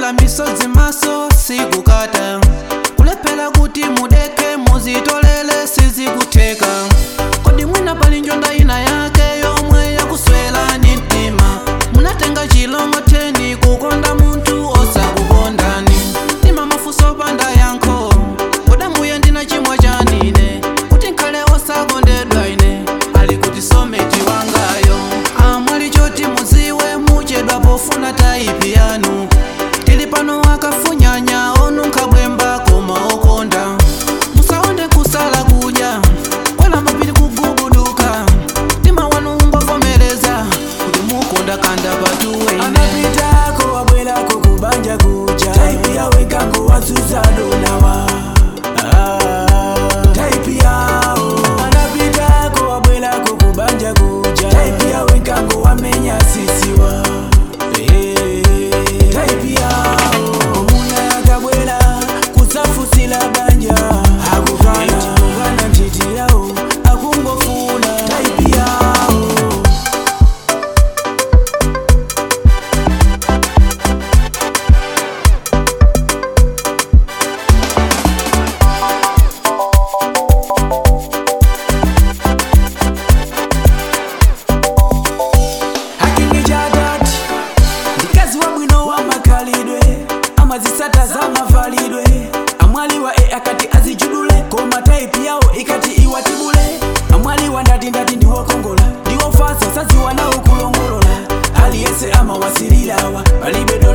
kuthela misodzi maso sikukata kulephera kuti mudeke muzitolele sizikutheka kodi mwina pali njonda ina yake yomwe yakuswelani mtima munatenga chilong'otheni kukonda munthu osakukondani mtima mafuso panda yankho kodamuye ndina chimwa chanine kuti nkhale osakondedwa ine ali kuti someti wangayo amwali choti muziwe muchedwa pofuna taipi yanu tili pano akafunyanya onunkha bwemba koma okonda musaonde kusala kudya kwela mapiri kugubuduka mtima wanu ungovomereza kuti mukonda kanda patuwene anapitako wabwerako kubanja kuja taipi yawe kango wazuza donawa taipi yao anapitako wabwerako kubanja kuja taipi yawe kango wamenya sisiwa taipi yao omuna yakabwera kusafusila banja akukana kukana ntiti yao akungofuna taipi yao hakingi jadati ndikazi wabwino wa makalidwe amazisata za mavalidwe amwali wa e akati azijudule koma taipi yawo ikati iwatibule amwali wa ndati ndati ndiwokongola ndiwofasa saziwa nawo kulongolola aliyese amawasililawa palibe